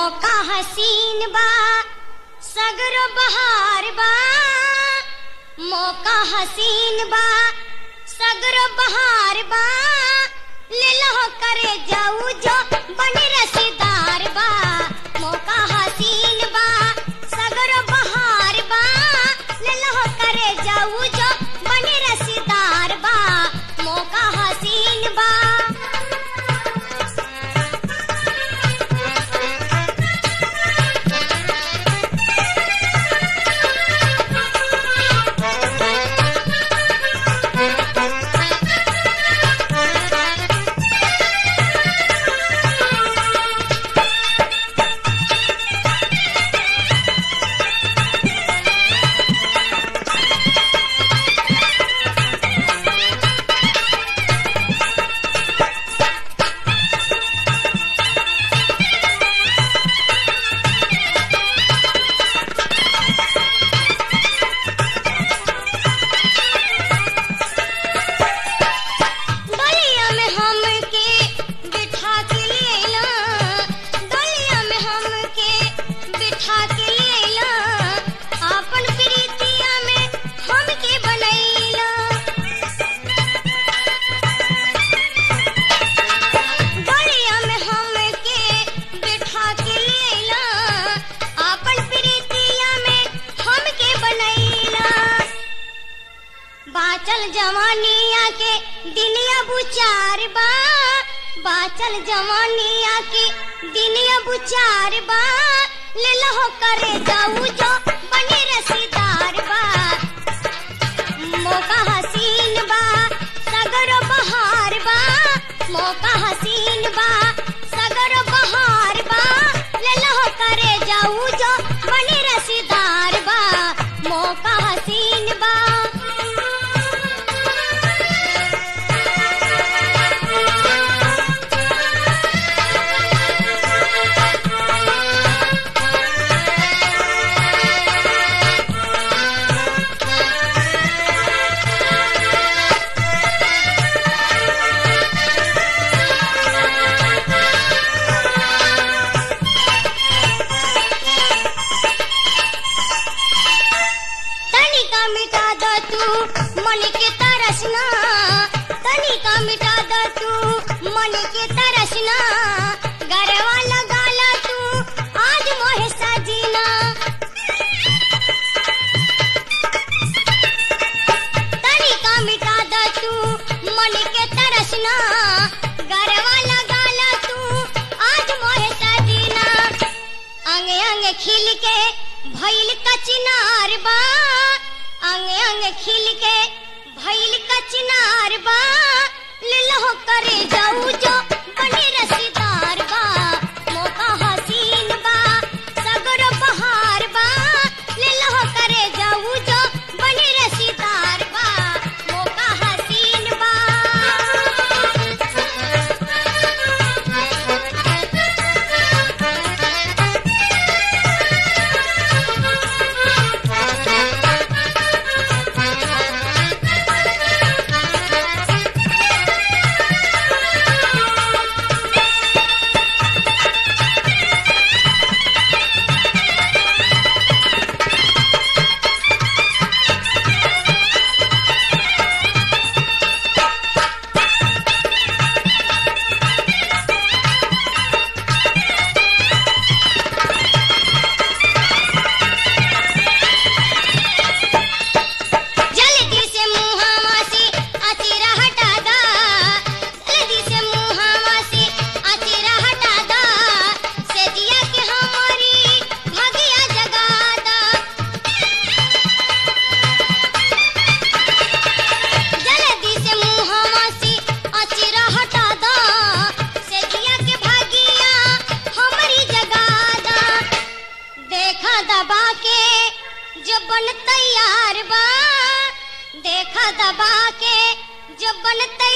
मौका हसीन बा सगरो बहार बा मौका हसीन बा सगरो बहार बा ले लो करे जाऊ जो बने रसीदार बा मौका हसीन बा सगरो बहार बा ले लो करे जाऊ जो बने रसीदार बा मौका हसीन बा डलिया में हमके बिठा के लेला डलिया में हमके बिठा के लेला आपन प्रीतिया में हमके बनैला डलिया में हमके बिठा के लेला आपन प्रीतिया में हमके बनैला बाचल जवानिया के दिनिया बुचार बा बाचल जवानिया के दिनिया बुचार बा ले लहो करे जाऊ जो बने रसीदार बा मौका हसीन बा सगर बहार बा मौका हसीन बा सगर बहार बा ले लहो करे जाऊ जो बने रसीदार बा मौका हसीन बा तनिका मिटा द तू मन के तरसना तनिका मिटा द तू मन के तरसना गरवा लगा ला तू आज मोहे सजीना तनिका मिटा द तू मन के तरसना गरवा लगा ला तू आज मोहे सजीना अंग अंग खिल के भइल कचनार बा अंग अंग खिल के भइल कचनार बा ले लो करे जाऊ जो बने रसीदार बा मौका हसीन बा सगर बहार बा ले लो करे जाऊ जो बने रसीदार बा मौका हसीन बा जल्दी से मुहावा से अचेरा हटा दा जल्दी से मुहावा से अचेरा हटा दा से दिया के हमारी भगिया जगा दा जल्दी से मुहावा से अचेरा हटा दा से दिया के भागिया हमारी जगा दा देखा दबा के जब बन तैयार बा देखा दबा के जब बन तैयार